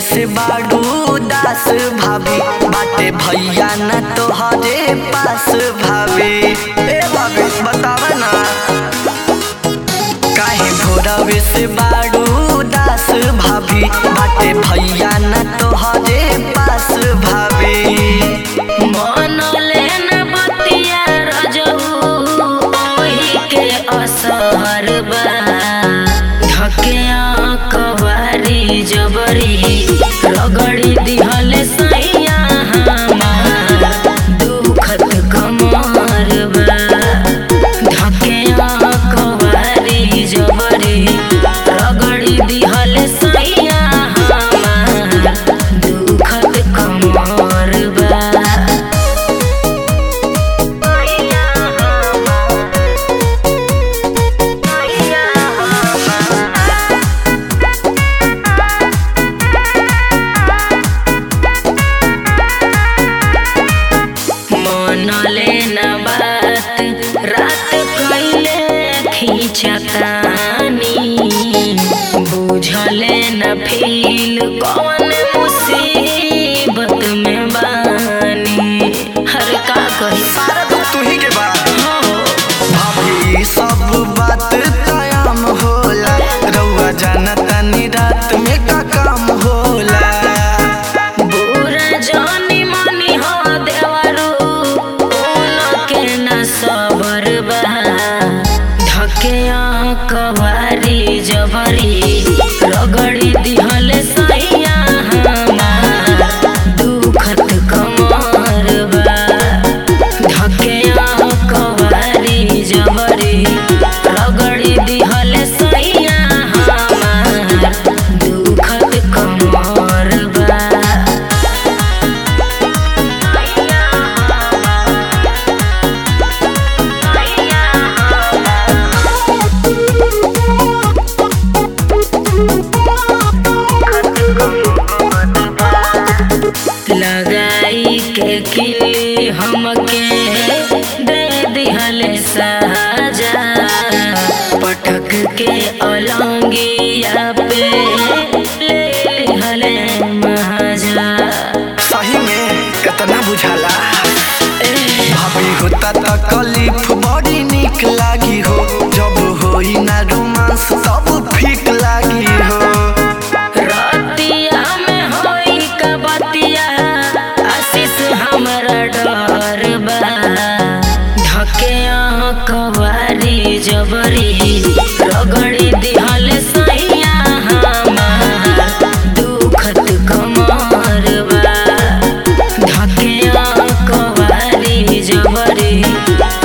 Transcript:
से बाड़ू दास भाभी बाटे भैया न तोहरे पास भाभी ए भाभी बताव ना काहे भोरवे से बाड़ू दास भाभी बाटे भैया न तोहरे पास भाभी मनले न बतिया रजऊ ओही के असर बा धकिया कवारी जबरी रगड़ी दिहले सैया हमार दुखत कमर बा धकिया कवारी जबरी रगड़ी दिहले सैया हमार दुखत कमर बा मनले न बात रात कैले खींचतानी बुझले न फील कौन मुसीबत में बानी हर का कही सारा दुख तू ही के बा हो भाभी सब बात तयाम होला रउआ जानतानी रात में का काम होला बुरा जानी मानी हो देवरू उनके न सबर बा धके कवारी जबरी रगड़ी दिहले सैया हमार दुखत कमर बा धके कवारी जबरी रगड़ी दिहले सैया हमार दुखत कमर बा लगाई के किली हमके दे दिहले साजा पटक के अलंगिया पे ले लिहले महाजा सही में कितना बुझाला ए, भाभी होता तकलीफ बड़ी निक लागी हो जब होई ना रोमांस तब ठीक लागी हो रतिया में होई का बतिया आशीष हमरा डर बा धके कवारी जबरी रगड़ी दिहल सैया हमार दुखत कमर बा धके कवारी जबरी